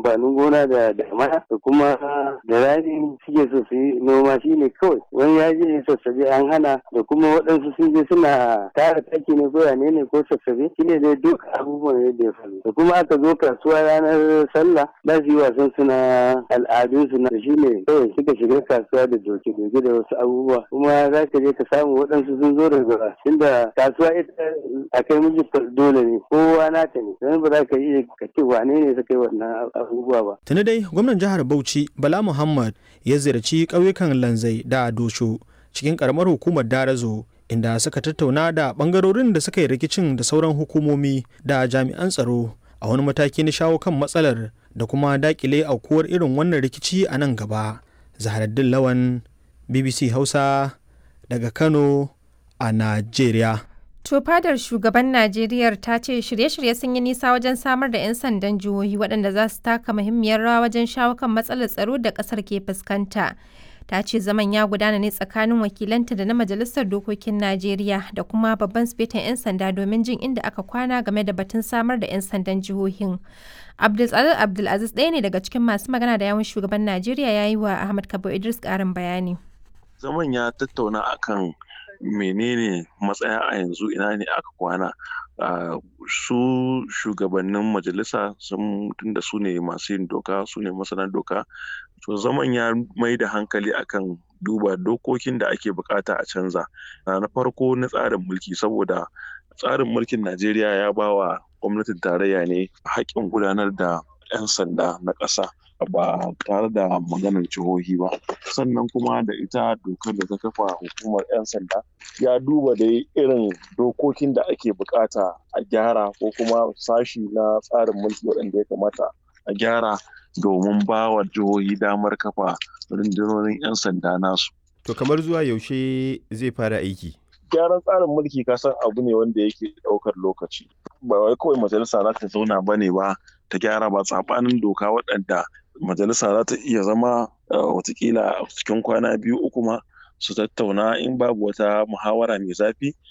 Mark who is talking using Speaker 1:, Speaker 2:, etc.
Speaker 1: amfanin gona da damana da kuma da rani suke so su yi noma shine kawai wani ya je sassabe an hana da kuma waɗansu sun je suna tara taki ne ko yane ne ko sassabe shine dai duk abubuwan yadda ya faru da kuma aka zo kasuwa ranar sallah za su yi wasan suna al'adunsu na shine kawai suka shiga kasuwa da doke-doke da wasu abubuwa kuma za ka je ka samu waɗansu sun zo daga tunda kasuwa ita a kai miji dole ne kowa nata ne don ba za ka iya ka ce wane ne suka yi wannan abubuwa ba.
Speaker 2: Tuni dai gwamnan jihar Bauchi Bala Muhammad ya ziyarci ƙauyukan Lanzai da Dosho cikin ƙaramar hukumar Darazo inda suka tattauna da ɓangarorin da suka yi rikicin da sauran hukumomi da jami'an tsaro a wani mataki na shawo kan matsalar da kuma dakile aukuwar irin wannan rikici a nan gaba. Zaharaddin Lawan BBC Hausa daga Kano a Najeriya.
Speaker 3: To fadar shugaban Najeriya ta ce shirye-shirye sun yi nisa wajen samar da 'yan sandan jihohi waɗanda za su taka muhimmiyar rawa wajen shawo kan matsalar tsaro da ƙasar ke fuskanta. Ta ce zaman ya gudana ne tsakanin wakilanta da na Majalisar Dokokin Najeriya da kuma babban sifetan 'yan sanda domin jin inda aka kwana game da batun samar da 'yan sandan jihohin. Abdulaziz Abdulaziz ɗaya ne daga cikin masu magana da yawun shugaban Najeriya ya yi wa Ahmad Kabo Idris ƙarin bayani.
Speaker 4: Zaman ya tattauna akan menene matsaya a yanzu ina ne aka kwana su shugabannin majalisa sun tunda su ne masu yin doka su ne masana doka to zaman ya mai da hankali akan duba dokokin da ake bukata a canza na farko na tsarin mulki saboda tsarin mulkin najeriya ya ba wa gwamnatin tarayya ne haƙƙin gudanar da 'yan sanda na ƙasa ba tare da maganar jihohi ba sannan kuma da ita dokar da ta kafa hukumar 'yan sanda ya duba da irin dokokin da ake bukata a gyara ko kuma sashi na tsarin mulki waɗanda ya kamata a gyara domin ba wa jihohi damar kafa rundunonin 'yan sanda nasu
Speaker 5: to kamar zuwa yaushe zai fara aiki
Speaker 4: gyaran tsarin mulki kasan abu ne wanda yake ɗaukar lokaci ba wai kawai majalisa za ta zauna ba ne ba ta gyara ba tsabanin doka waɗanda majalisa za ta iya zama watakila cikin kwana biyu uku ma su tattauna in babu wata muhawara mai zafi